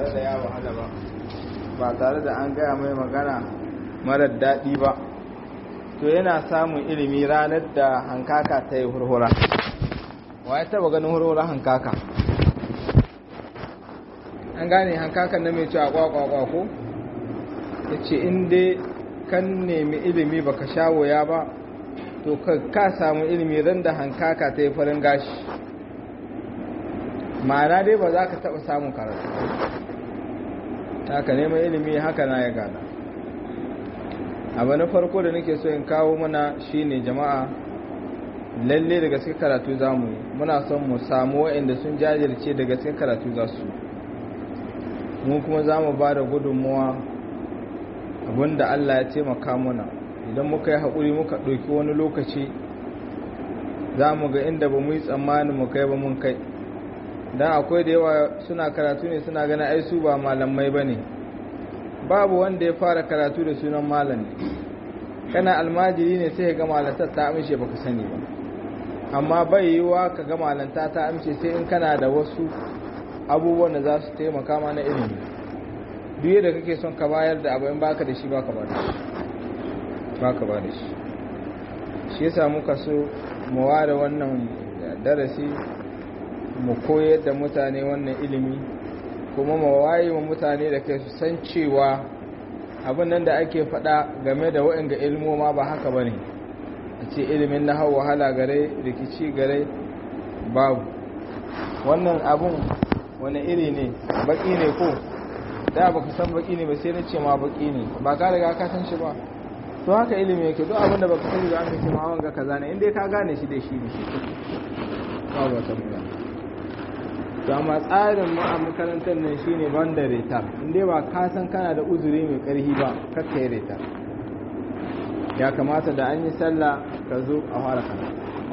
tare da ya wahala ba ba tare da an gaya mai magana marar daɗi ba to yana samun ilimi ranar da hankaka ta yi hurhura wa ya taba ganin hurhura hankaka an gane hankakan na mai cewa kwakwakwa ko ya ce inda kan nemi ilimi baka sha wuya ba to ka samu ilimi ran da hankaka ta yi farin gashi ma'ana dai ba za ka taɓa samun karatu haka neman ilimi haka na ya gada abu na farko da nake so in kawo mana shine jama'a lalle da gaske karatu za mu yi muna son mu samu waɗanda sun jajirce da gaske karatu za su mu kuma za mu ba da gudunmuwa abinda Allah ya taimaka muna idan muka yi haƙuri muka ɗauki wani lokaci za mu ga inda ba mu yi tsammanin mu kai ba mun kai don akwai da yawa suna karatu ne suna gana ai su ba malamai ba ne babu wanda ya fara karatu da sunan malam kana almajiri ne sai ga malantar ta amince baka sani ba amma bai yiwa ka ga malanta ta amince sai in kana da wasu abubuwan da za su taimaka ma na ilimi duk yadda kake son ka bayar da abu in baka da shi baka ba da shi baka ba da shi shi yasa muka so mu ware wannan darasi mu koyar da mutane wannan ilimi kuma mu waye wa mutane da kai su san cewa abin nan da ake faɗa game da waɗanda ilmoma ba haka ba ne a ce ilimin na hau wahala gare rikici gare babu wannan abun wani iri ne baki ne ko da ba ka san baki ne ba sai na ce ma baki ne ba ka riga ka san shi ba to haka ilimi yake duk abin da baka sani ba an ce ma wanga kaza ne inda ka gane shi da shi ne shi babu wata magana to amma tsarin mu a makarantar nan shine banda retar inda ba ka san kana da uzuri mai karhi ba kakka yi retar ya kamata da an yi sallah ka zo a fara kana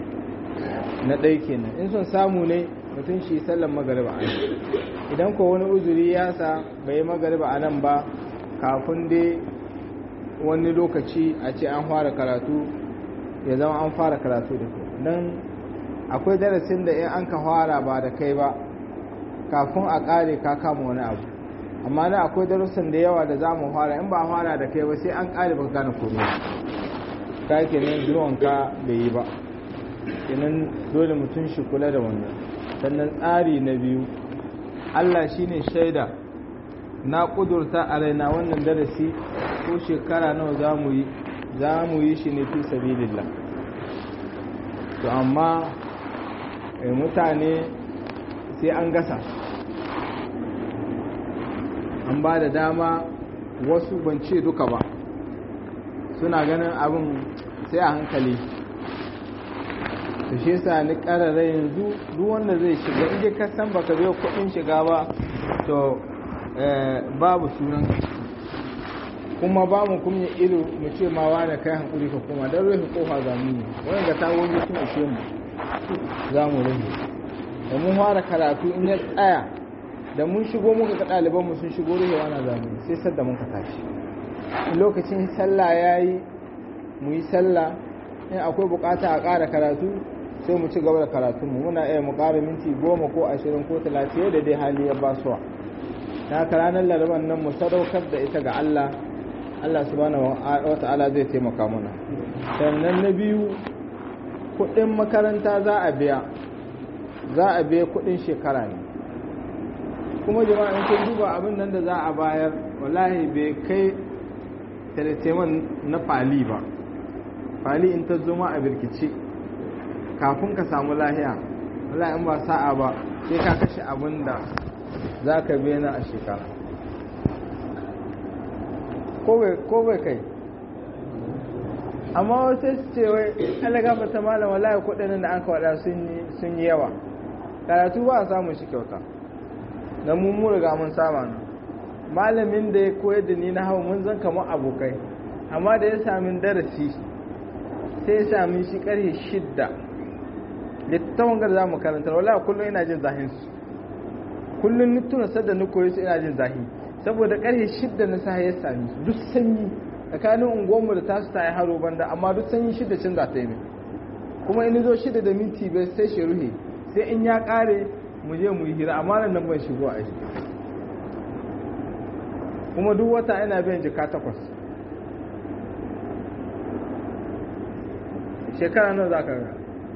na ɗai kenan in son samu ne mutum shi sallan magariba a idan ko wani uzuri ya sa bai yi magariba a nan ba kafin dai wani lokaci a ce an fara karatu ya zama an fara karatu da don akwai darasin da in an ka fara ba da kai ba kafin a kare ka kama wani abu amma na akwai darussan da yawa da za mu fara in ba a fara da kai ba sai an kare ba gane komai ka kenan zuwan ka bai yi ba kenan dole mutum shi kula da wannan sannan tsari na biyu Allah shine shaida na kudurta a raina wannan darasi ko shekara nawa za mu yi za mu yi shi ne fi sabilillah to amma mutane sai an gasa an ba da dama wasu ban ce duka ba suna ganin abin sai a hankali to shi yasa ni karara yanzu duk wanda zai shiga inda ka san baka biyo kuɗin shiga ba to babu sunan kuma ba mu kunya ido mu ce ma wani kai hankuri ka kuma don rufe kofa za mu yi wani ga tawoyi sun ishe mu za mu rufe da mun fara karatu in ya tsaya da mun shigo muka ga ɗalibanmu sun shigo rufe wani zamani sai sadda mun ka tashi lokacin sallah ya yi mu yi sallah in akwai bukata a ƙara karatu sai mu ci gaba da karatunmu muna iya mu ƙara minti goma ko ashirin ko talatin da dai hali ya basuwa ta haka ranar laraban nan mu sadaukar da ita ga Allah Allah subhanahu wa ta'ala zai taimaka mana sannan na biyu kuɗin makaranta za a biya za a biya kuɗin shekara ne kuma jama'a in kun duba abin nan da za a bayar wallahi bai kai teleteman na fali ba fali in ta zoma a birkice kafin ka samu lahiya wallahi in ba sa'a ba sai ka kashe abin da za ka bena a shekara ko bai kai amma wasu su ce wai alaga ta malam wallahi kudin da an kawada sun yi yawa karatu ba a samun shi kyauta don mun mu riga mun sama malamin da ya koyar da ni na hau mun zan kamar abokai amma da ya sami darasi sai ya sami shi karfe shidda littattafan gar za mu karanta wallahi kullum ina jin zahin su kullum ni tuna sadda ni koyi su ina jin zahi saboda karfe shidda na sahi ya sami su duk sanyi tsakanin unguwanmu da tasu ta yi haro banda amma duk sanyi shidda cin za ta yi kuma in zo shidda da minti bai sai shi ruhe sai in ya kare mu je mu yi hira amma nan nan ban shigo a shi kuma duk wata ina biyan jika takwas shekara nawa za ka ga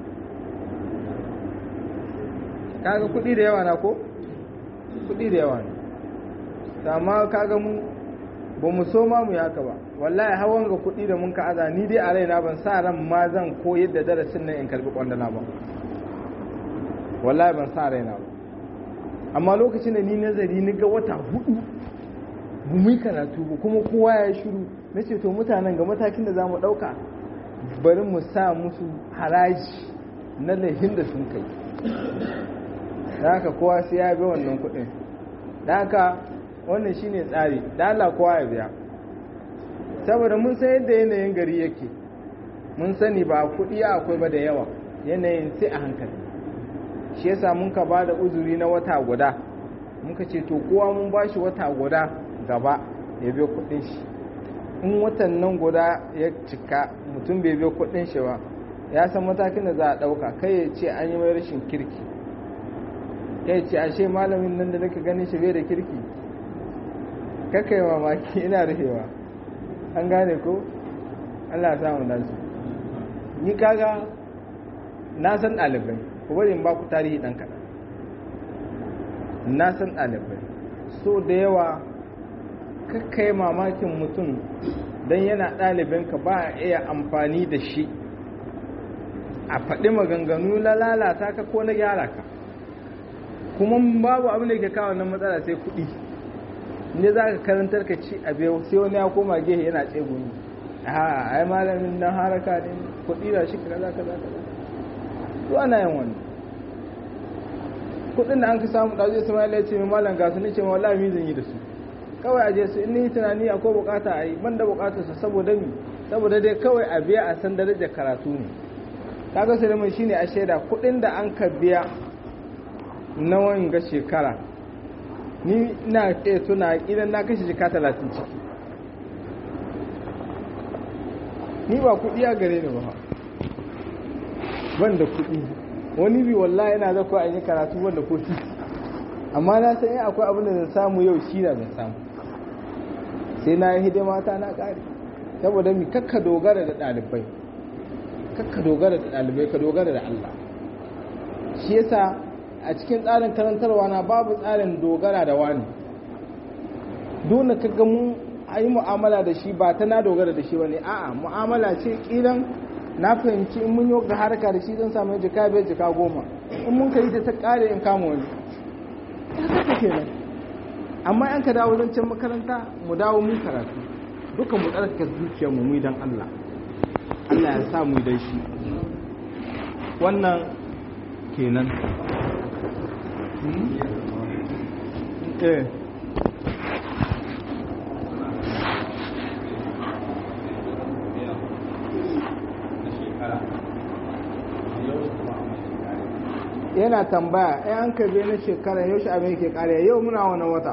kaga kudi da yawa na ko kudi da yawa ne amma kaga mu ba mu so ma mu yaka ba wallahi hawan ga kudi da mun ka aza ni dai a raina ban sa ran ma zan koyar da darasin nan in karbi kwandala ba wallahi ban sa raina ba amma lokacin da ni nazari ni ga wata hudu bu mu karatu ba kuma kowa ya shiru na ce to mutanen ga matakin da za mu ɗauka bari mu sa musu haraji na laifin da sun kai da haka kowa sai ya bi wannan kuɗin da haka wannan shine tsari da Allah kowa ya biya saboda mun san yadda yanayin gari yake mun sani ba kuɗi akwai ba da yawa yanayin sai a hankali shi yasa mun ka ba da uzuri na wata guda muka ce to kowa mun ba shi wata guda gaba ya biyo kuɗin shi in watan nan guda ya cika mutum bai biyo kuɗin shi ba ya san matakin da za a ɗauka kai ya ce an yi mai rashin kirki kai ce ashe malamin nan da nake ganin shi bai da kirki kakai mamaki ina rufewa an gane ko Allah ya samu nasu ni kaga na san ɗalibai ku bari in ba ku tarihi ɗan kaɗan na san ɗalibai so da yawa kakkai mamakin mutum don yana ɗalibinka ba a iya amfani da shi a faɗi maganganu na lalata ka ko na gyara ka kuma babu abin da ke kawo nan matsala sai kuɗi ne za ka karantar ka ci a biyu sai wani ya koma gehe yana tsegumi a ai malamin nan haraka ne kuɗi da shi kaza kaza kaza to ana yin wani kuɗin da an ka samu da zai sama ya ce mai malam ga su ne ce wallahi mi zan yi da su kawai a je su in ni tunani akwai bukata a yi ban da bukatar su saboda mi saboda dai kawai a biya a san darajar karatu ne kaga sai mun shine a shaida kuɗin da an ka biya na wanga shekara ni ina ce tuna idan na kashe jika talatin ciki ni ba kuɗi a gare ni ba ban da kuɗi wani bi wallahi yana zako a yi karatu wanda ko titi amma na san yin akwai abin da zan samu yau shi na zan samu sai na yi hidima ta na ƙari saboda mi kakka dogara da ɗalibai kakka dogara da ɗalibai ka dogara da Allah shi yasa a cikin tsarin karantarwa na babu tsarin dogara da wani dole ka ga mun a yi mu'amala da shi ba ta na dogara da shi ba ne a'a mu'amala ce kilan na fahimci in mun yi ga harka da shi zan samu jika biyar jika goma in mun ka yi ta ta kare in kama wani haka kenan amma an ka dawo zan can makaranta mu dawo mun karatu duka mu tsarkake zuciyar mu mu dan Allah Allah ya sa mu dan shi wannan kenan eh yana tambaya ai an karbe na shekara yau shi abin ke kare yau muna wani wata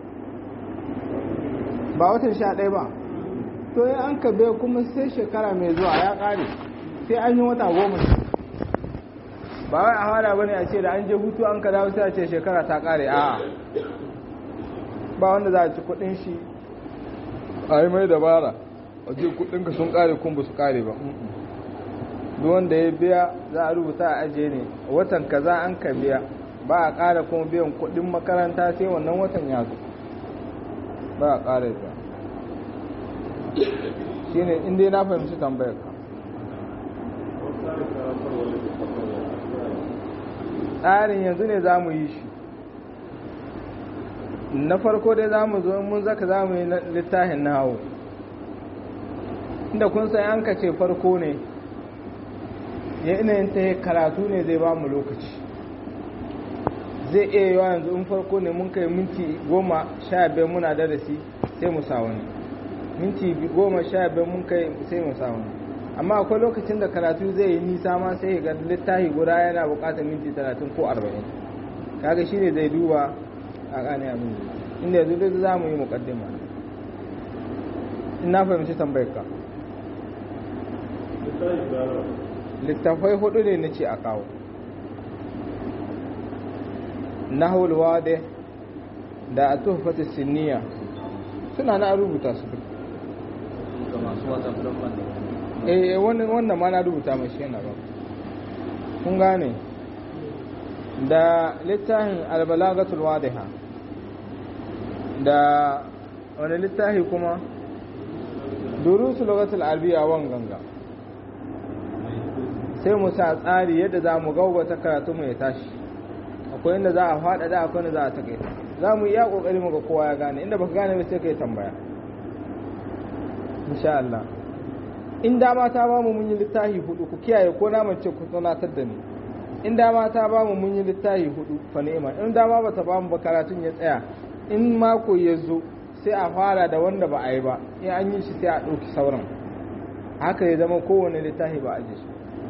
ba watan sha ɗaya ba to ya an karbe kuma sai shekara mai zuwa ya kare sai an yi wata goma ba wai a hada bane a ce da an je hutu an ka dawo sai a ce shekara ta kare a ba wanda za a ci kudin shi a yi mai dabara a ce kudin ka sun kare kun ba su kare ba duk wanda ya biya za a rubuta a ajiye ne watan kaza an ka biya ba a kara kuma biyan kudin makaranta sai wannan watan ya zo ba a kara biya shine inda na fahimci tambayar ka tsarin yanzu ne za mu yi shi na farko dai za mu zo mun zaka za mu yi littafin na hau inda kun san an ka ce farko ne ya yanayin ta karatu ne zai ba mu lokaci zai iya yiwa yanzu in farko ne mun kai minti goma sha biyar muna darasi sai mu sa wani minti goma sha biyar mun kai sai mu sa wani amma akwai lokacin da karatu zai yi nisa ma sai ga littafi guda yana bukatar minti talatin ko arba'in kaga shi ne zai duba a gane abin inda yanzu duk za mu yi mukaddima in na fahimci tambayar ka littafai hudu ne na ce a kawo nahul wade da a tuhfatu siniya suna na rubuta su duk ga masu whatsapp don ban eh wannan wannan ma na rubuta mai shi yana ba kun gane da littafin albalagatul wadiha da wani littafi kuma durusu lugatul arabiya wan ganga sai mu sa tsari yadda za mu gaugata karatu mu ya tashi akwai inda za a faɗaɗa akwai inda za a takaita za mu iya ƙoƙari mu ga kowa ya gane inda baka gane ba sai kai tambaya insha Allah in dama ta ba mu mun yi littafi hudu ku kiyaye ko na mace ku tunatar da ni in dama ta ba mu mun yi littafi hudu fa ni'ima in dama ba ta ba mu ba karatun ya tsaya in mako ya zo sai a fara da wanda ba a yi ba in an yi shi sai a ɗauki sauran haka ya zama kowane littafi ba a ji shi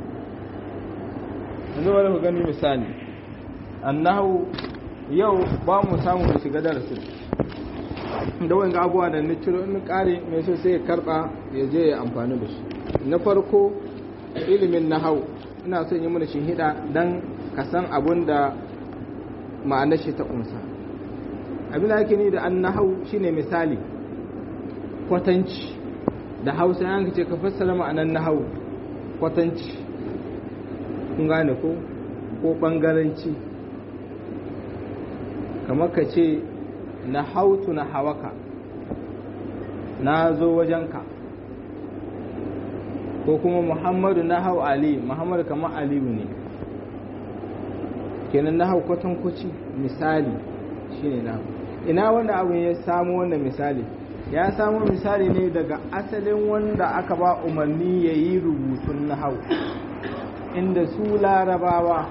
yanzu bari ku gani misali annahu yau ba mu samu mu shiga darasin da wani abubuwa da na ciro in kare mai so sai ya karba ya je ya amfani da shi na farko ilimin nahau ina son yi mana shi hida dan ka san abun da ma'anar shi ta kunsa abin da ake ni da an nahau shine misali kwatanci da hausa yan ce ka fassara ma'anar nahau kwatanci kun gane ko ko bangaranci kamar ka ce na hautu na hawaka na zo wajenka ko kuma muhammadu na hau ali muhammadu kamar aliyu ne kenan na hau kwatankwaci misali shine na ina wanda abu ya samu wannan misali ya samu misali ne daga asalin wanda aka ba umarni ya yi rubutun na hau inda su larabawa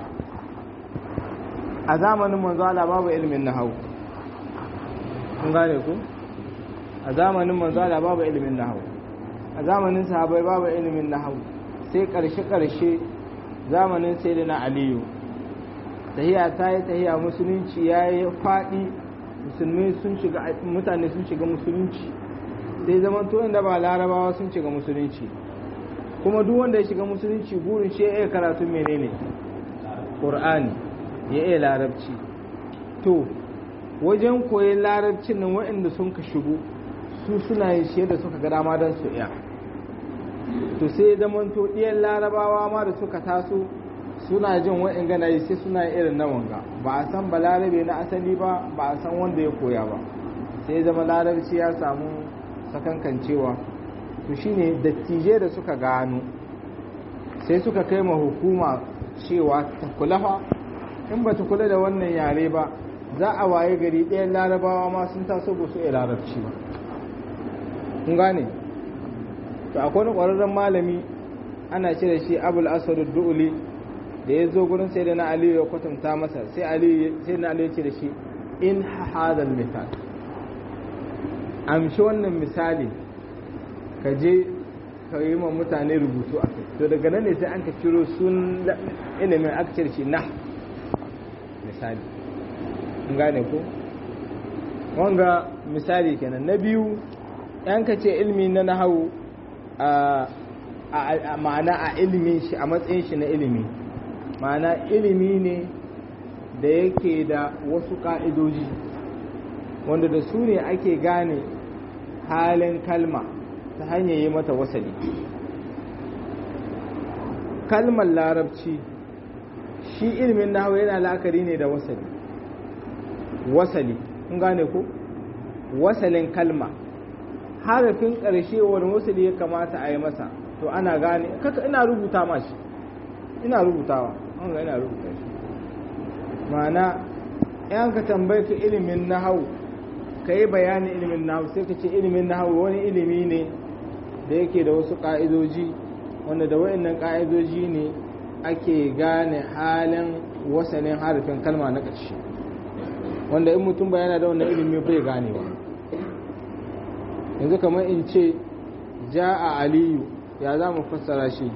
a zamanin manzo Allah babu ilimin na hau kun gane ku a zamanin manzo Allah babu ilimin nahwu a zamanin sahabbai babu ilimin nahwu sai karshe karshe zamanin sayyidina aliyu tahiya ta yi tahiya musulunci ya yi faɗi musulmi sun shiga mutane sun shiga musulunci sai zaman to inda ba larabawa sun shiga musulunci kuma duk wanda ya shiga musulunci burin shi ya iya karatu menene qur'ani ya iya larabci to wajen koyon larabcin nan waɗanda sun ka shigo su suna yin shi da suka ga dama don su iya to sai zamanto ɗiyan larabawa ma da suka taso suna jin wa'in gana yi sai suna irin na wanga ba a san ba larabe na asali ba ba a san wanda ya koya ba sai zama larabci ya samu sakankancewa to shine dattijai da suka gano sai suka kai ma hukuma cewa ta kula fa in ba ta kula da wannan yare ba za a waye gari ɗayan larabawa ma sun taso ba su iya larabci ba kun gane to akwai wani ƙwararren malami ana ce da shi abul asad du'uli da ya zo gurin sai da na aliyu ya kwatanta masa sai aliyu sai na aliyu ce da shi in hadal misal amshi wannan misali ka je ka yi ma mutane rubutu a kai to daga nan ne sai an ka ciro sun ilimin aka ce da shi na misali in gane ko wanga misali kenan na biyu yan ka ce ilmi na nahawu a ma'ana a ilimin shi a matsayin shi na ilimi ma'ana ilimi ne da yake da wasu ka'idoji wanda da su ne ake gane halin kalma ta hanyar yi mata wasali kalmar larabci shi ilimin nahawu yana la'akari ne da wasali wasali kun gane ko wasalin kalma harafin ƙarshe wani wasali ya kamata a yi masa to ana gane kaka ina rubuta mashi ina rubutawa an ga ina rubuta shi ma'ana yan ka tambaye ka ilimin nahau ka yi bayanin ilimin nahau sai ka ce ilimin nahau wani ilimi ne da yake da wasu ƙa'idoji wanda da wa'annan ƙa'idoji ne ake gane halin wasanin harafin kalma na ƙarshe wanda in mutum bayana da wannan ilimi bai ganewa yanzu kamar in ce ja a aliyu ya za mu fassara shi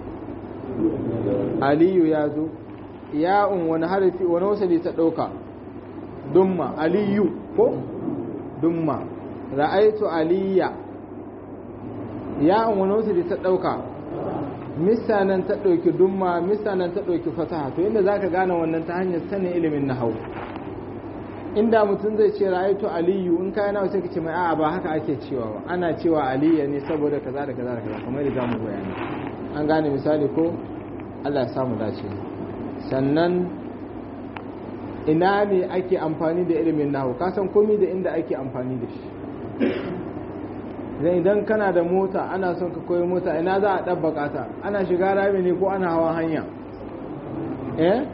aliyu ya zo ya'un wani harafi wani wasali ta ɗauka dumma aliyu ko dumma ra'aitu aliyya ya'un wani wasali ta ɗauka misanan ta ɗauki dumma misanan ta ɗauki fasaha to inda za ka gane wannan ta hanyar sanin ilimin na hau inda mutum zai ce ra'aytu aliyu in kai nawa sai ka ce mai a'a ba haka ake cewa ba ana cewa aliya ne saboda kaza da kaza da kaza kamar da zamu bayani an gane misali ko Allah ya samu dace sannan ina ne ake amfani da ilimin nahu ka san komai da inda ake amfani da shi idan kana da mota ana son ka koyi mota ina za a ɗabbaka ta ana shiga rami ne ko ana hawa hanya eh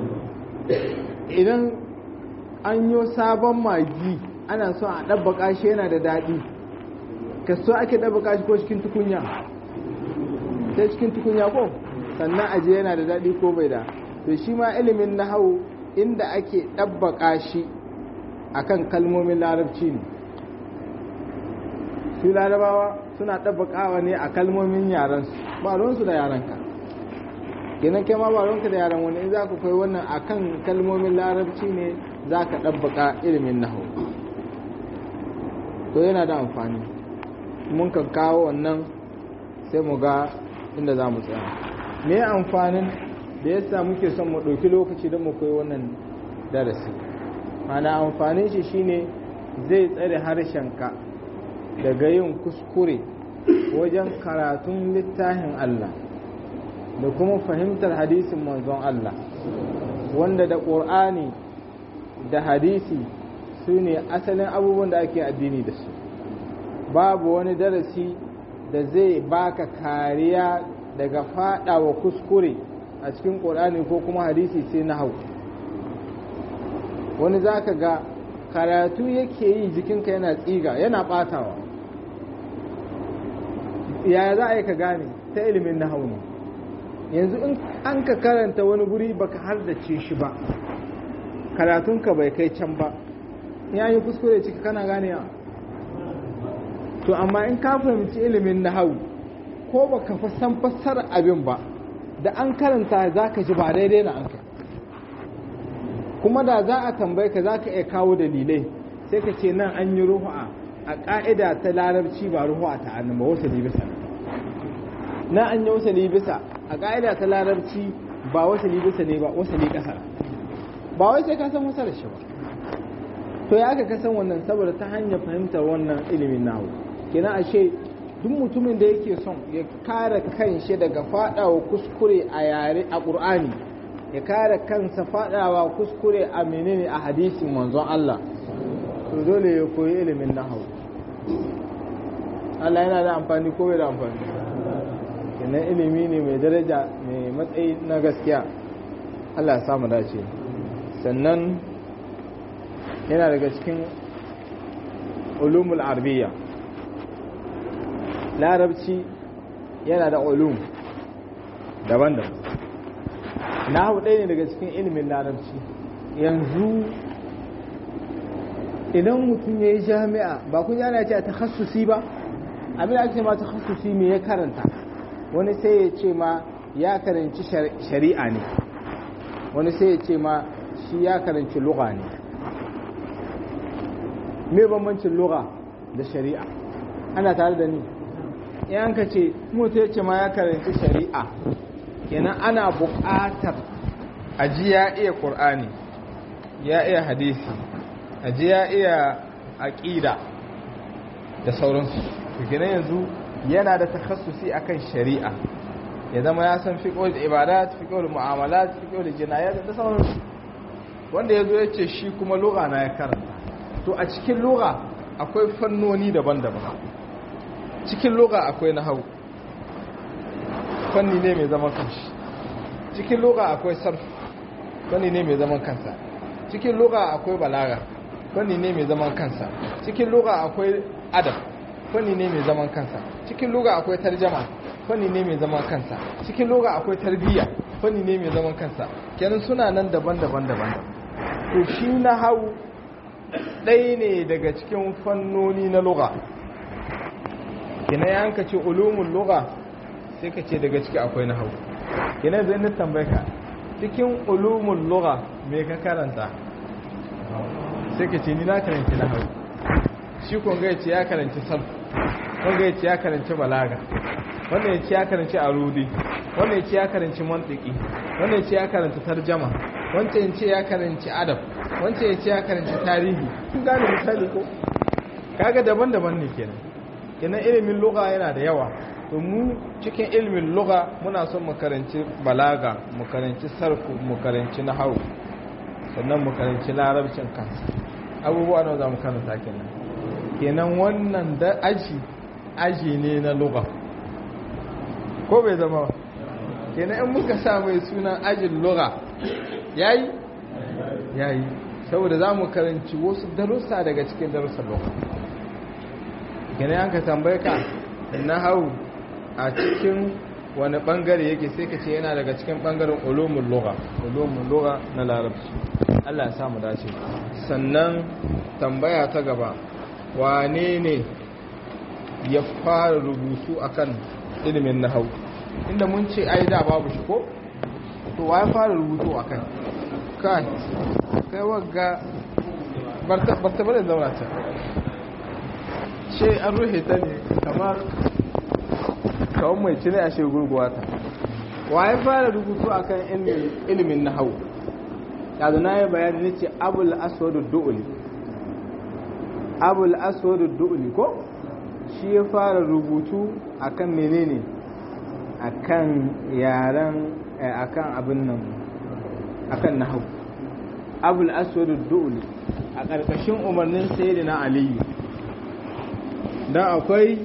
idan an yi sabon magi ana son a ɗabbaka shi yana da daɗi ka so ake ɗabbaka shi ko cikin tukunya sai cikin tukunya ko sannan aje yana da daɗi ko bai da to shi ma ilimin na hau inda ake ɗabbaka shi akan kalmomin larabci ne su larabawa suna ɗabbaƙawa ne a kalmomin yaransu ba ruwansu da yaranka kenan kai ma ba ruwanka da yaran wani in za ku kai wannan a kan kalmomin larabci ne za ka ɗabbaƙa ilimin nahu to yana da amfani mun kan kawo wannan sai mu ga inda za mu tsaya me amfanin da yasa muke son mu ɗauki lokaci don mu koyi wannan darasi mana amfanin shi shine zai tsare harshenka daga yin kuskure wajen karatun littafin Allah da kuma fahimtar hadisin manzon Allah wanda da ƙur'ani da hadisi su ne asalin abubuwan da ake addini da su babu wani darasi da zai baka kariya daga fadawa kuskure a cikin ƙur'ani ko kuma hadisi sai na hau wani za ka ga karatu yake yi jikinka yana tsiga yana ɓatawa yaya za a yi ka gane ta ilimin na hau ne yanzu in an ka karanta wani guri baka har da ce shi ba karatunka bai kai can ba ya yi kuskure ciki kana gane to amma in ka fahimci ilimin na hau ko baka san fassara abin ba da an karanta za ka ji ba daidai na an kai kuma da za a tambaye ka za ka iya kawo dalilai sai ka ce nan an yi ruhu'a a ƙa'ida ta larabci ba ruhu'a ta annan ba wasu libisa na an yi wasu libisa a ƙa'ida ta larabci ba wasu libisa ne ba wasu ƙasa ba wai sai ka san wasu da shi ba to ya aka kasan wannan saboda ta hanyar fahimtar wannan ilimin nahu kenan ashe duk mutumin da yake son ya kare kanshi daga fadawa kuskure a yare a ƙur'ani ya kare kansa fadawa kuskure a menene a hadisin manzon Allah to dole ya koyi ilimin nahawu Allah yana da amfani ko bai da amfani kenan ilimi ne mai daraja mai matsayi na gaskiya Allah ya samu dace sannan yana daga cikin ulumul arabiyya larabci yana da ulum daban-daban nahu ɗaya ne daga cikin ilimin larabci yanzu idan mutum ya yi jami'a ba kun yana ce a takhassusi ba abin da ake ma takhassusi me ya karanta wani sai ya ce ma ya karanci shari'a ne wani sai ya ce ma shi ya karanci lugha ne me bambancin lugha da shari'a ana tare da ni yan ka ce mutu ya ce ma ya karanci shari'a kenan ana buƙatar aji ya iya ƙur'ani ya iya hadisi aji ya iya aƙida da sauransu kenan yanzu yana da takhassusi akan shari'a ya zama ya san fiqhul ibadat fiqhul mu'amalat fiqhul jinayat da sauransu wanda yazo ya ce shi kuma lugha na ya karanta to a cikin lugha akwai fannoni daban-daban cikin lugha akwai nahwu fanni ne mai zaman kanshi cikin lugha akwai sarf fanni ne mai zaman kansa cikin lugha akwai balaga fanni ne mai zaman kansa cikin lugha akwai adab fanni ne mai zaman kansa cikin lugha akwai tarjama fanni ne mai zaman kansa cikin lugha akwai tarbiyya fanni ne mai zaman kansa kenan suna nan daban-daban daban to shi na hau ɗaya ne daga cikin fannoni na lugha kenan ya hanka ce ulumin lugha sai ka ce daga ciki akwai na hau kenan zai na tambaye ka cikin ulumin lugha me ka karanta sai ka ce ni na karanci na hau shi kun ga ce ya karanci sarf wanda ya ce ya karanci balaga wanda ya ce ya karanci arudi wanda ya ce ya karanci mantiki wanda ya ce ya karanci tarjama wancan ya ce ya karanci adab wance ya ce ya karanci tarihi kun gane misali ko kaga daban-daban ne kenan kenan ilimin lugha yana da yawa to mu cikin ilimin lugha muna son mu karanci balaga mu karanci sarfu mu karanci nahwu sannan mu karanci larabcin kansa abubuwa nawa za mu karanta kenan kenan wannan da aji aji ne na lugha ko bai zama ba kenan in muka sa mai sunan ajin lugha yayi yayi saboda za mu karanci wasu darussa daga cikin darussan lugha kenan an ka tambaye ka na hau a cikin wani bangare yake sai ka ce yana daga cikin bangaren ulumul lugha ulumul lugha na larabci Allah ya samu dace sannan tambaya ta gaba wane ne ya fara rubutu akan ilimin nahau inda mun ce ai da babu shi ko to wa ya fara rubutu akan kai kai wagga barta barta bare zauna ta ce an ruhe ta ne kamar kawon mai cire a shegurguwa ta wa ya fara rubutu akan ilimin nahau yanzu na yi bayani ne ce abul aswadu du'uli abul aswadu du'uli ko shi ya fara rubutu akan menene akan yaren akan abin nan akan nahau abul aswadu du'uli a ƙarƙashin umarnin sayyidina aliyu dan akwai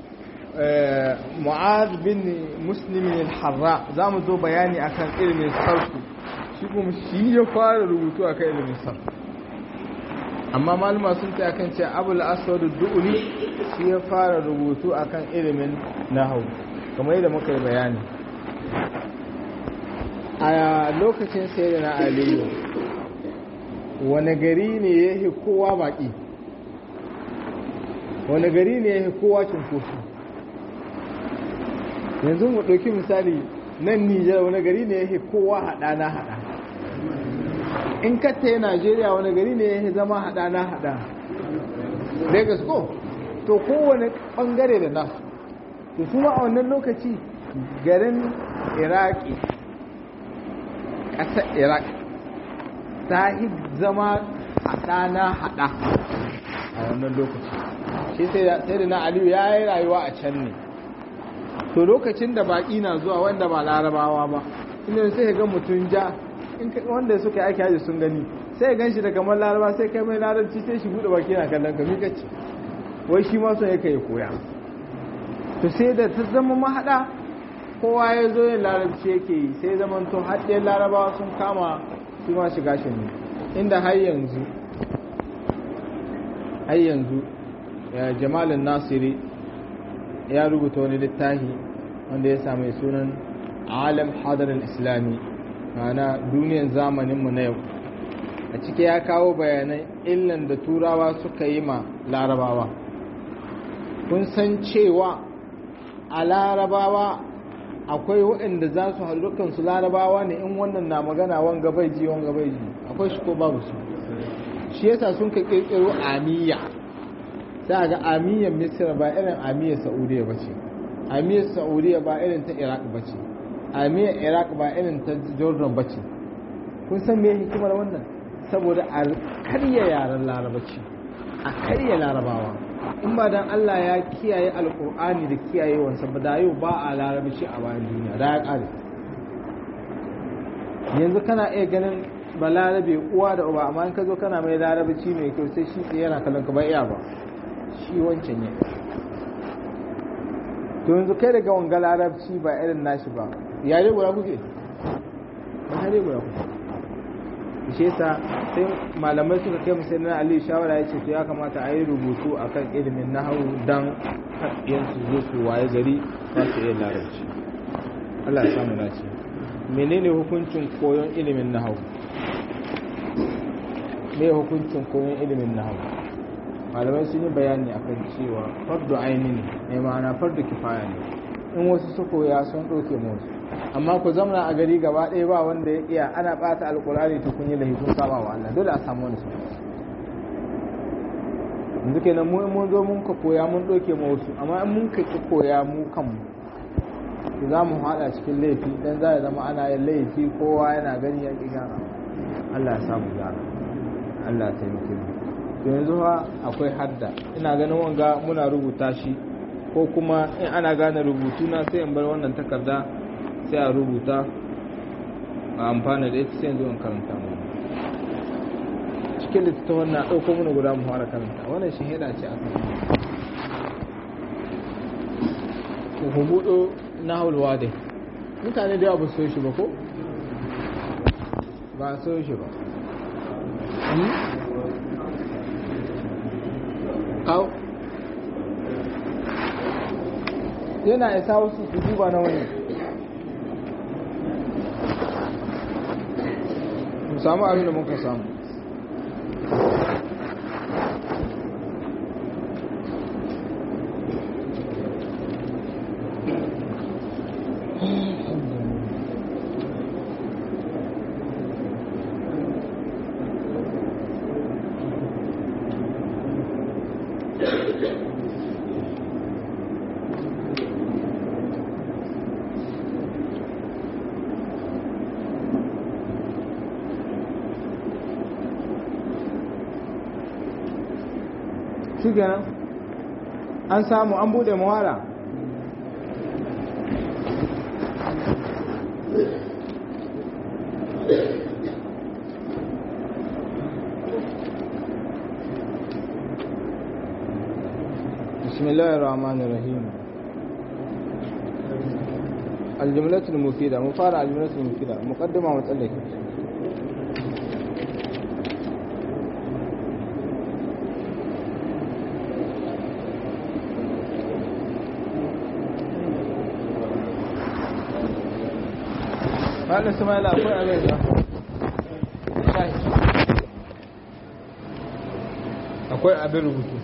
mu'az bin muslimin al-harra za mu zo bayani akan ilimin sarfu shi kuma shi ya fara rubutu akan ilimin sarfu amma maluma sun ta kan ce abul aswad du'uli shi ya fara rubutu akan ilimin nahwu kamar yadda muka yi bayani a lokacin sayyidina aliyu wani gari ne ya kowa baki wani gari ne ya kowa cunkoso yanzu mu ɗauki misali nan nijar wani gari ne ya kowa haɗa na haɗa in katta ya najeriya wani gari ne ya zama haɗa na haɗa lagos ko to kowane ɓangare da nasu to kuma a wannan lokaci garin iraki ƙasar iraq ta yi zama haɗa na haɗa a wannan lokaci shi sai da na aliyu ya yi rayuwa a can ne to lokacin da baƙi na zuwa wanda ba larabawa ba inda sai ga mutum ja wanda suka yi aiki haji sun gani sai gan shi da kamar laraba sai kai mai larabci sai shi buɗe baki na kallon ka mika ce wai shi ma son yake ya koya to sai da ta zama mahaɗa kowa ya zo yin larabci yake yi sai zaman to haɗe larabawa sun kama su ma shiga shi ne inda har yanzu har yanzu jamalin nasiri ya rubuta wani littafi wanda ya sami sunan alam hadarin islami ma'ana duniyan zamaninmu na yau a ciki ya kawo bayanai illan da turawa suka yi ma larabawa kun san cewa a larabawa akwai waɗanda za su hallukansu larabawa ne in wannan na magana wanga bai ji wanga bai ji akwai shi ko babu su shi yasa sun ka kirkiro amiya za ga amiyyar misir ba irin amiyyar saudiya ba ce amiyyar saudiya ba irin ta iraq ba ce amiyyar iraq ba irin ta jordan ba ce kun san me hikimar wannan saboda a karya yaren larabaci a karya larabawa in ba dan Allah ya kiyaye alkur'ani da kiyaye wansa ba da yau ba a larabaci a bayan duniya da ya kare yanzu kana iya ganin ba larabe uwa da uba amma in ka zo kana mai larabaci mai kyau sai shi tsaye yana kallon ka ba iya ba shi wancan ne to yanzu kai daga wanga larabci ba irin nashi ba yare guda kuke ba yare guda kuke shi yasa sai malamai suka kai musu na Ali shawara ya ce to ya kamata a yi rubutu akan ilimin nahawu dan yan su zo su waye gari za su iya larabci Allah ya samu nace menene hukuncin koyon ilimin nahawu me hukuncin koyon ilimin nahawu malamai sun yi bayani akan cewa fardu aini ne ma'ana fardu kifaya ne in wasu su koya sun ɗauke musu amma ku zamana a gari gaba ɗaya ba wanda ya iya ana ɓata alƙur'ani ta kun yi lahi kun saba wa Allah dole a samu wani su yanzu kenan mu mun zo mun ka koya mun ɗauke mu wasu amma in mun ka ki koya mu kanmu to za mu haɗa cikin laifi dan za ya zama ana yin laifi kowa yana gani ya ƙi gyara Allah ya samu gyara Allah ta yi to yanzu ha akwai hadda ina ganin wanga muna rubuta shi ko kuma in ana gane rubutu na sai in bar wannan takarda sai a rubuta a amfana da ita sai yanzu in karanta mu cikin littattafan na ɗauko mana guda mu fara karanta wannan shi hida ce aka yi ku buɗo na haulwa dai mutane da yawa ba su so shi ba ko ba so shi ba kawo yana isa wasu su duba na wani mu samu abin da muka samu shi kenan an samu an bude muhara بسم الله الرحمن الرحيم الجملة المفيدة مفارع الجملة المفيدة مقدمة ومتألك Malam Ismail akwai abin da akwai abin rubutu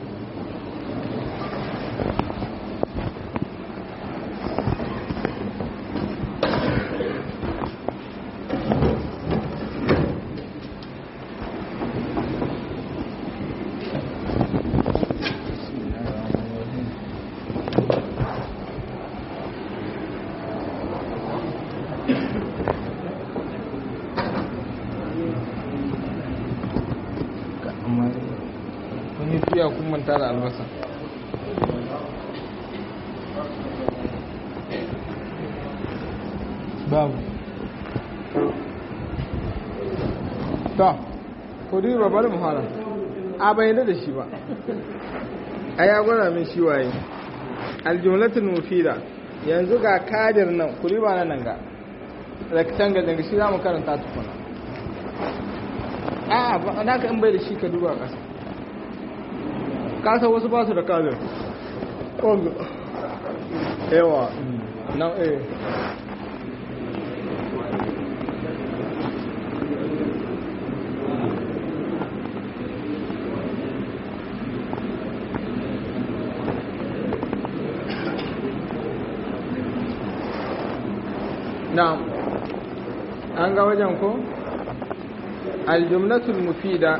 kun yi fiya kun manta da albasa babu ta kudi ba bari muhara a bayyana da shi ba a ya gwada min shi waye aljumlatul mufida yanzu ga kadir nan kudi ba nan ga rectangle daga shi za mu karanta tukuna a ba na ka in bai da shi ka duba ƙasa kasa wasu ba su da kadir yawa na eh na'am an ga wajen ko aljumlatul mufida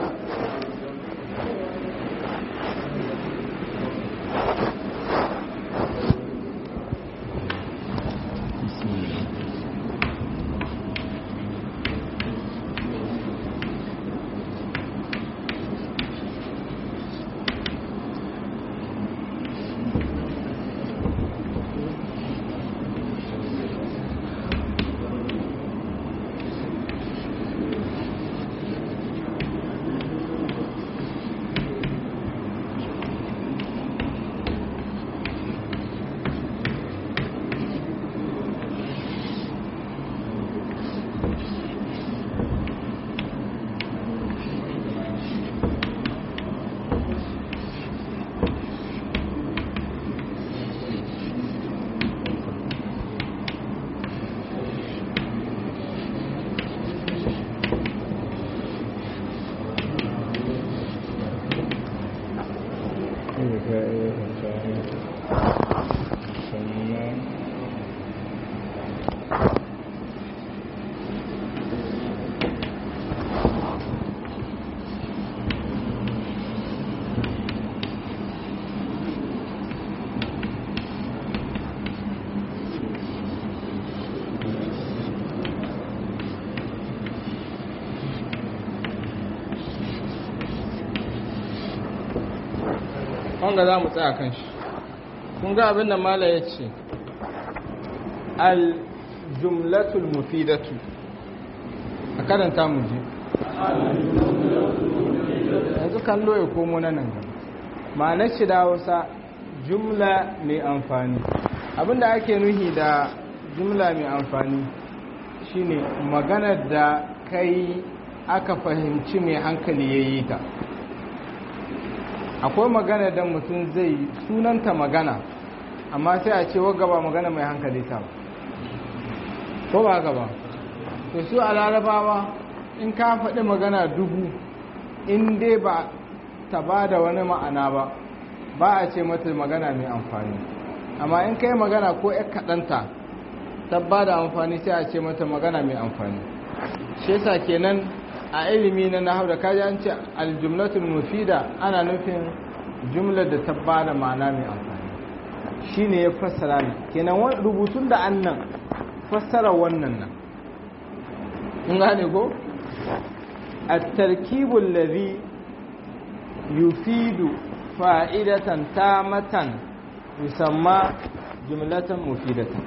wanga za mu tsaya kan shi kun ga abin da mala ya ce al-jumlatul mufidatu a karanta mu je yanzu kallo ya komo na nan gaba ma'anar shi da wasa jumla mai amfani abinda ake nuhi da jumla mai amfani shine maganar da kai aka fahimci mai hankali ya yi ta akwai magana da mutum zai sunanta magana amma sai a ce waga ba magana mai hankali ta ko ba gaba to su a larabawa in ka faɗi magana dubu in dai ba ta ba da wani ma'ana ba ba a ce mata magana mai amfani amma in ka yi magana ko ya kaɗanta ta ba da amfani sai a ce mata magana mai amfani shi yasa kenan a ilimi na nahau da kaji an ce aljumlatul mufida ana nufin jumlar da ta ba da ma'ana mai amfani shi ne ya fassara ne kenan rubutun da an nan fassara wannan nan in gane ko a tarkibul ladhi yufidu fa'idatan tamatan yusamma jumlatan mufidatan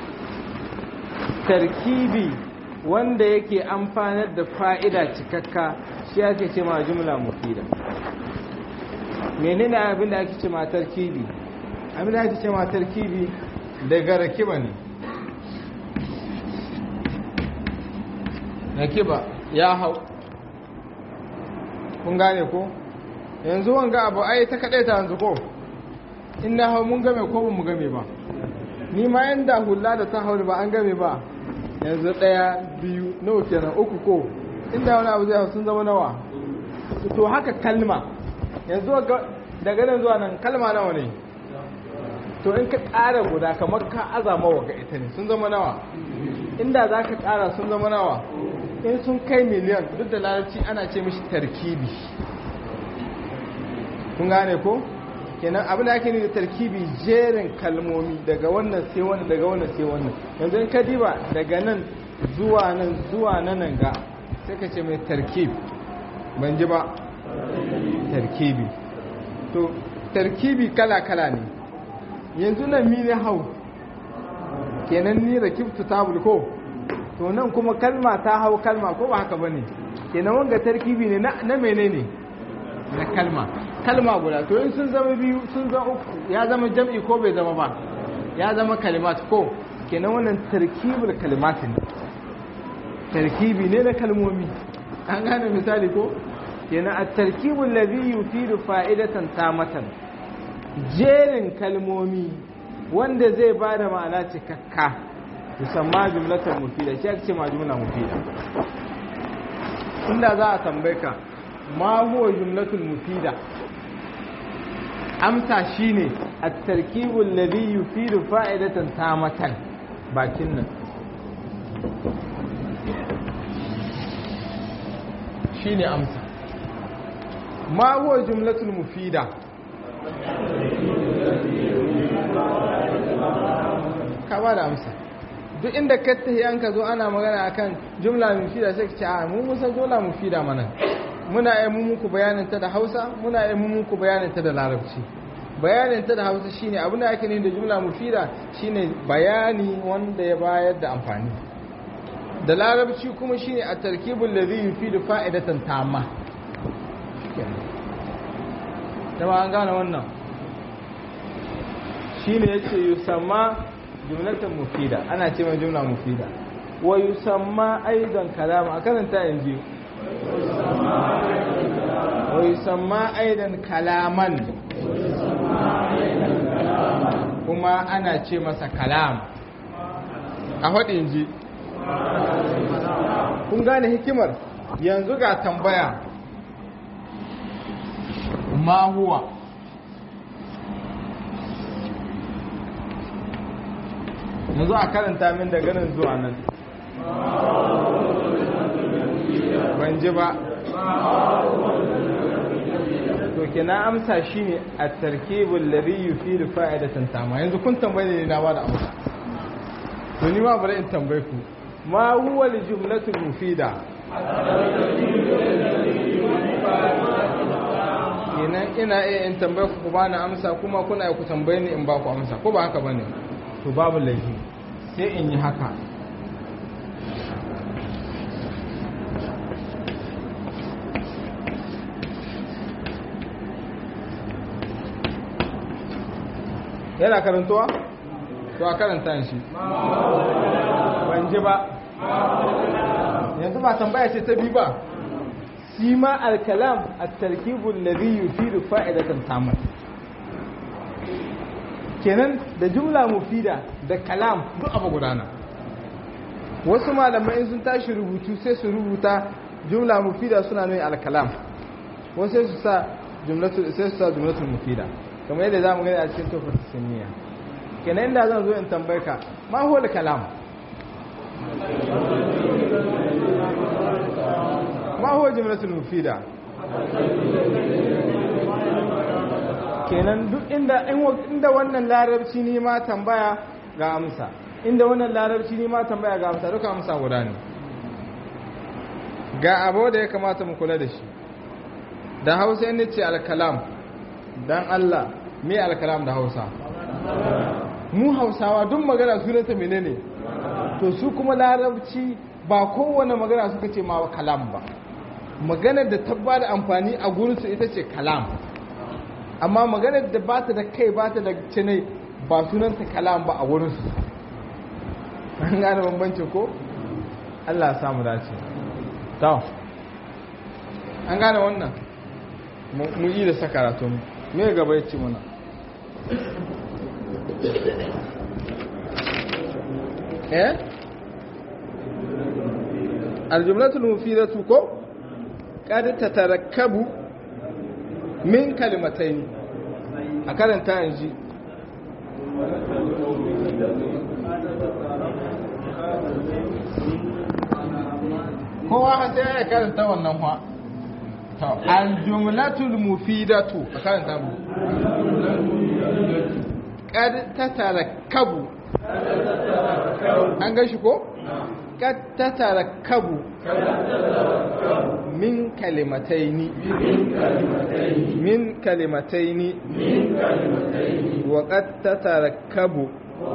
tarkibi wanda yake amfanar da fa'ida cikakka shi ake ce ma jumla mufida menene abin da ake ce ma tarkibi abin da ake ce ma tarkibi daga rakiba ne rakiba ya hau kun gane ko yanzu wanga abu ai ta kaɗai ta yanzu ko in na hau mun game ko ba mu game ba ni ma yanda hula da ta hau ba an game ba yanzu ɗaya biyu nawa kenan uku ko inda wani abu zai sun zama nawa to haka kalma yanzu daga nan zuwa nan kalma nawa ne to in ka ƙara guda kamar ka azama wa ga ita ne sun zama nawa inda za ka ƙara sun zama nawa in sun kai miliyan duk da larabci ana ce mishi tarkibi kun gane ko kenan abin da ake nufi da tarkibi jerin kalmomi daga wannan sai wannan daga wannan sai wannan yanzu in ka diba daga nan zuwa nan zuwa nan nan ga sai ka ce mai tarkib ban ji ba tarkibi to tarkibi kala kala ne yanzu nan mi ne hau kenan ni rakibtu tabul ko to nan kuma kalma ta hau kalma ko ba haka bane kenan wanga tarkibi ne na menene na kalma kalma guda to in sun zama biyu sun zama uku ya zama jam'i ko bai zama ba ya zama kalimat ko kenan wannan tarkibul kalimat ne tarkibi ne na kalmomi an gane misali ko kenan at-tarkibul ladhi yufidu fa'idatan tamatan jerin kalmomi wanda zai bada ma'ana cikakka musamman jumlatan mufida shi ake ce ma jumla mufida inda za a tambaye ka ma huwa jumlatul mufida amsa shine at-tarkibul ladhi yufidu fa'idatan tamatan bakin nan shine amsa ma huwa jumlatul mufida ka ba da amsa duk inda ka tafi an ka zo ana magana akan jumla mufida sai ka ce a mu musan jumla mufida mana muna yi muku bayanin ta da Hausa muna yi muku bayanin ta da Larabci bayanin ta da Hausa shine abin da ake nufi da jumla mufida shine bayani wanda ya bayar da amfani da Larabci kuma shine a tarkibul ladhi yufidu fa'idatan tamma dama an gane wannan shine yace yusamma jumlatan mufida ana ce mai jumla mufida wa yusamma aidan kalama a karanta yanzu wa yusamma aidan kalaman kuma ana ce masa kalam a haɗin ji kun gane hikimar yanzu ga tambaya ma huwa yanzu a karanta min da ganin zuwa nan ban ji ba to kina amsa shine at-tarkibul ladhi yufidu fa'idatan tama yanzu kun tambaye ne na bada amsa to ni ma bari in tambaye ku ma huwa al-jumlatu mufida kenan ina iya in tambaye ku ba na amsa kuma kuna ku tambaye ni in ba ku amsa ko ba haka ba ne to babu laifi sai in yi haka yana karantowa? to a karanta shi ban ji ba yanzu ba tambaya ce ta bi ba shi ma alkalam a tarkibun ladhi yufidu fa'idatan tamar kenan da jumla mufida da kalam duk abu gudana wasu malamai sun tashi rubutu sai su rubuta jumla mufida suna nuna alkalam wasu sai su sa jumlatul sai su sa jumlatul mufida kamar yadda zamu gani a cikin tofar sunniya kenan inda zan zo in tambaye ka ma huwa kalam ma huwa jumlatul mufida kenan duk inda inda wannan larabci ne ma tambaya ga amsa inda wannan larabci ne ma tambaya ga amsa duka amsa guda ne ga abu da ya kamata mu kula da shi da hausa inda ce alkalam dan Allah me alkalam da hausa mu hausawa duk magana sunanta menene to su kuma larabci ba kowane magana suka ce ma kalam ba maganar da ta ba da amfani a gurinsu ita ce kalam amma maganar da ba ta da kai ba ta da cinai ba sunanta kalam ba a wurinsu an gane bambancin ko Allah samu dace ta an gane wannan mu yi da sakaratun me gaba ya ci muna eh aljumlatul mufidatu ko kad tatarakkabu min kalimatayn a karanta yanzu kowa sai ya karanta wannan fa to aljumlatul mufidatu a karanta mu kad tatarakkabu an gashi ko kad tatarakkabu min kalimataini min kalimataini wa qad tatarakkabu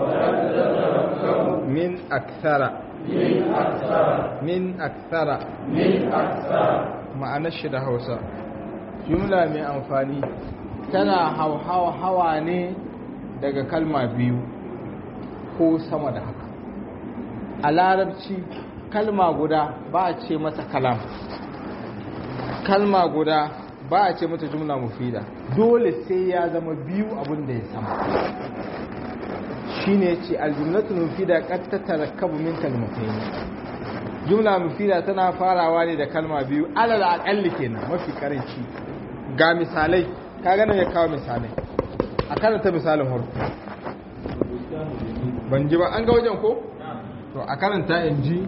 min akthara min akthara ma'anar shi da hausa jumla mai amfani tana hauhawa hawa ne daga kalma biyu ko sama da haka a larabci kalma guda ba a ce mata kalam kalma guda ba a ce mata jumla mufida dole sai ya zama biyu abin da ya sama shine ce aljumlatul mufida qad tatarakkabu min kalmatayn jumla mufida tana farawa ne da kalma biyu alal aqalli kenan mafi karanci ga misalai ka gane ya kawo misalai a karanta misalin harko ban ji ba an ga wajen ko to a karanta in ji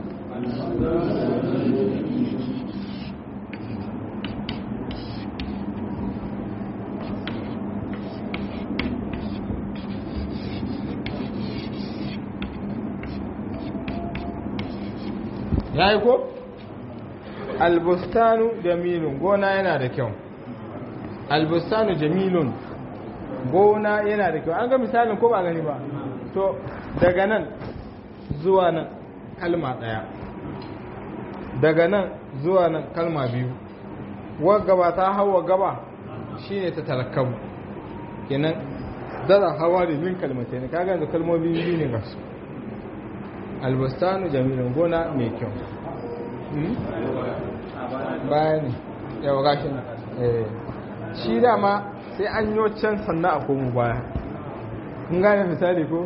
ya yi ko? albustanu jamilun gona yana da kyau albustanu jamilun gona yana da kyau an ga misalin ko ba gani ba to daga nan zuwa nan kalma ɗaya daga nan zuwa nan kalma biyu gaba ta hawa gaba shine ta tarakkabu kenan dara hawa da min kalmatai ne kaga da kalmomi biyu ne gasu albustanu jamilun gona mai kyau baya ne yawa gashi shi dama sai an yi can sannan a komo baya kun gane misali ko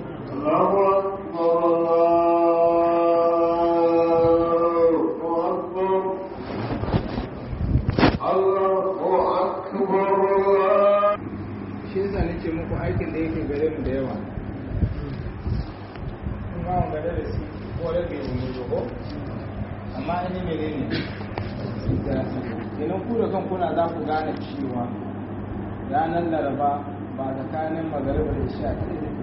shi yasa nake muku aikin da yake gare mu da yawa kun ga wanda da shi ko da ke yi ko amma ni menene idan ku da kan kuna za ku gane cewa ranar laraba ba tsakanin magariba da isha kaɗai da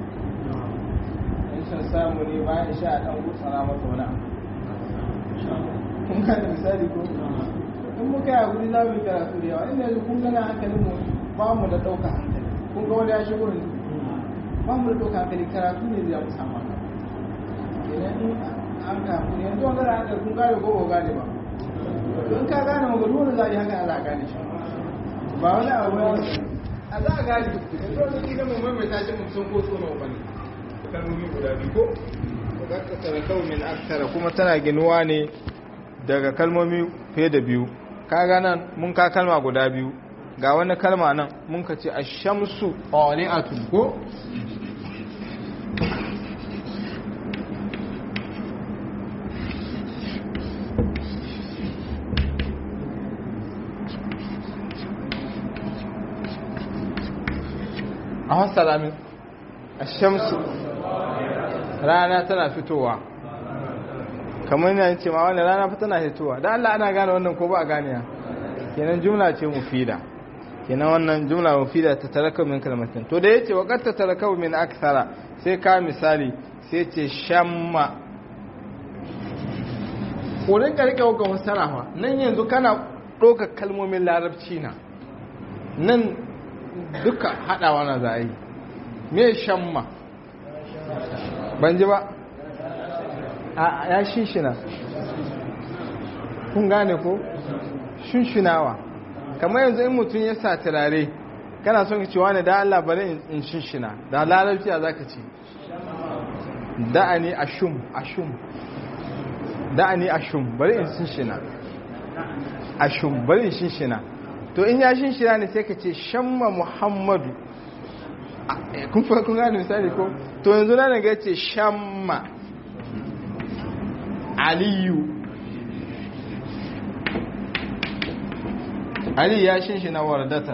in sun samu ne bayan isha a ɗan gutsara mata wani kun gane misali ko in muka yi hakuri za mu yi karatu da yawa inda yanzu kun gana hankalin mu ba mu da ɗauka hankali kun ga wani ya shigo ne ba mu da ɗauka hankali karatu ne zai mu samu haka kenan in an ka hakuri yanzu wani da hankali kun gane ko ba gane ba in ka gane magana wani za a yi haka za a gane shi ba wani abu ne a za a gane yanzu wani kila mu maimaita shi mun sun ko tsono ba ne kalmomi guda biyu ko zakatara kaumin aksara kuma tana ginuwa ne daga kalmomi fiye da biyu kaga nan mun ka kalma guda biyu ga wani kalma nan mun ka ce ashamsu qali'atun ko a hasala min ashamsu rana tana fitowa kamar yana ce ma wani rana tana fitowa da Allah ana gane wannan ko ba a gane ya kenan jumla ce mufida kenan wannan jumla mufida ta taraka min kalmatin to da yace waqad ta taraka min akthara sai ka misali sai ce shamma ko rin ka rike ga wasara fa nan yanzu kana doka kalmomin larabci na nan duka hadawa na za a yi me shamma ban ji ba a ya shinshina kun gane ko shinshinawa kamar yanzu in mutum ya sa turare kana son ka ce wani da Allah bari in shinshina da larabci a za ka ce da'ani ashum ashum da'ani ashum bari in shinshina ashum bari in shinshina to in ya shinshina ne sai ka ce shamma muhammadu kun fa kun gane misali ko to yanzu na daga ce shamma aliyu ali ya shinshi na wardatan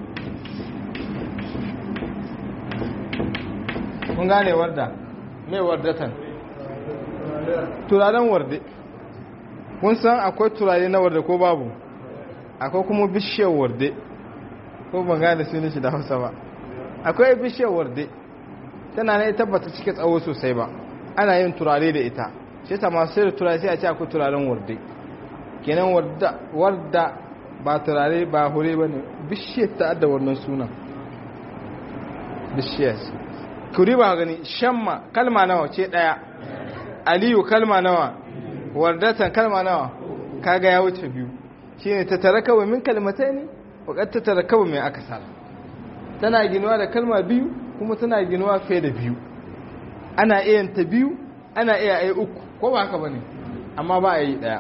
kun gane warda mai wardatan turaren warde kun san akwai turare na warde ko babu akwai kuma bishiyar warde ko ban gane sunan shi da hausa ba akwai bishiyar warde tana ne tabbata cike tsawo sosai ba ana yin turare da ita shi ta masu sai da turare sai a ce akwai turaren warde kenan warda ba turare ba hure ba ne bishiyar ta adda wannan sunan bishiyar kuri ba gani shamma kalma nawa ce daya aliyu kalma nawa wardatan kalma nawa kaga ya wuce biyu shine ta tarakawa min kalmatai ne wakar ta tarakawa mai akasara tana ginuwa da kalma biyu kuma tana ginuwa fiye da biyu ana iya ta biyu ana iya yi uku ko ba haka bane amma ba a yi daya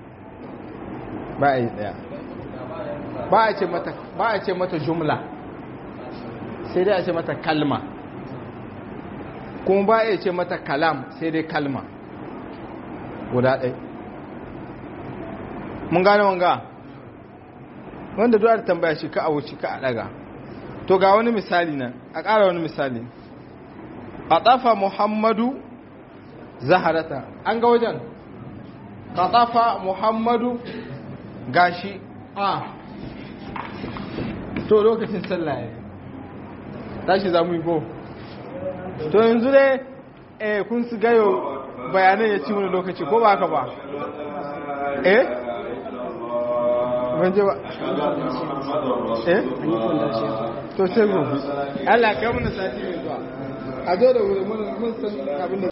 ba a yi daya ba a ce mata ba a ce mata jumla sai dai a ce mata kalma kuma ba a ce mata kalam sai dai kalma guda ɗaya mun gane wanga wanda duwar tambaya shi ka a wuce ka a ɗaga to ga wani misali nan a ƙara wani misali a ɗafa muhammadu zaharata an ga wajen ka ɗafa muhammadu gashi a to lokacin sallah ya tashi za mu yi ko to yanzu dai eh kun su gayo bayanai ya ci wani lokaci ko ba haka ba eh ban je ba eh to sai gobe Allah kai mun sati mai zuwa a zo da wuri mun san abin da